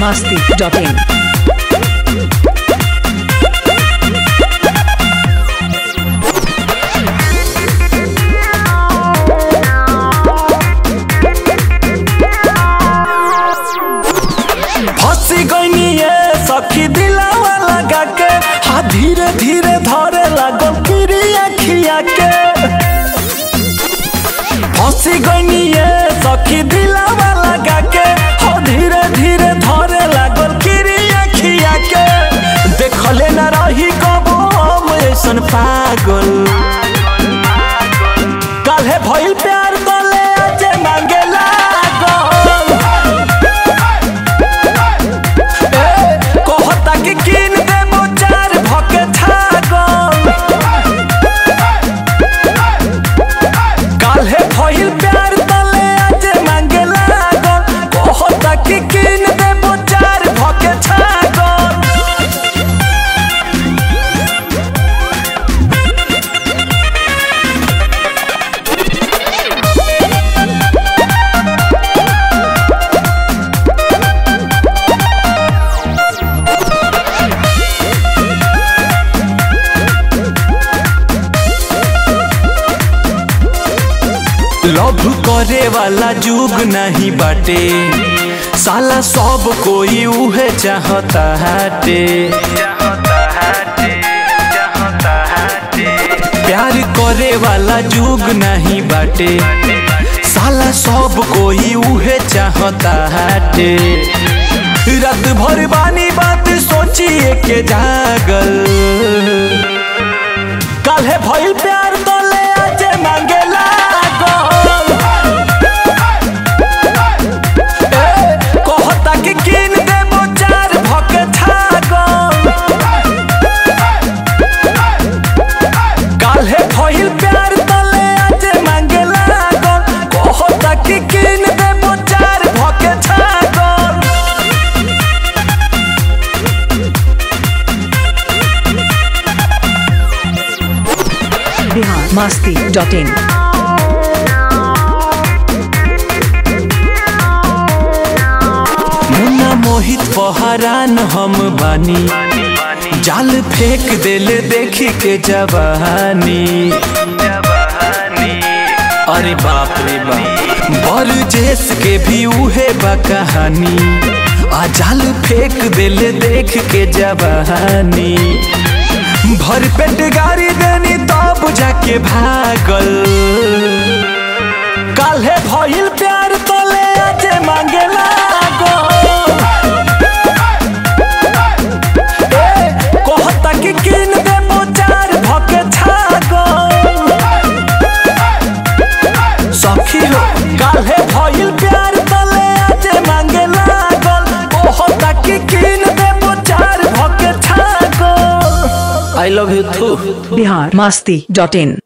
masti.in. फंसी गईनी ये सखी दिलावा लगा के हा धीरे धीरे धरे लागो किरिया खिया के फंसी गईनी ये सखी दिलावा लगा के हा धीरे धीरे धरे लागो किरिया खिया के देखले न रही कबो हम ऐसन पागल काल्हे भइल प्यार तले आजे मांगे लागल ए, कहता कि किन देबो चार भके छागल काल्हे भइल प्यार तले आजे मांगे लागल कहता कि किन देबो चार भके छागल लव करे वाला जुग नहीं बाटे साला सब कोई उहे चाहता हाटे प्यार करे वाला जुग नहीं बाटे साला सब कोई उहे चाहता हाटे रात भर बानी बात सोचिए के जागल काल्हे भइल प्यार तले आजे मांगे लागल ए, कहता कि किन देबो चार भके छागल काल्हे भइल प्यार तले आजे मांगे लागल कहता कि किन देबो चार भके छागल Bihar masti.in. मुन्ना मोहित पहरान हम बानी जाल फेंक देले देखी के जवानी अरे बाप रे बाप बर जेस के भी उहे बा कहानी आ जाल फेंक देले देख के जवानी भर पेट गाड़ी देनी तब जाके भागल काल्हे भइल प्यार तले आजे मांगे लागल ए, कहता कि किन देबो चार भके छागल सखी हो काल्हे भइल प्यार तले आजे मांगे लागल कहता कि किन देबो चार भके छागल आई लव यू थू Bihar masti.in.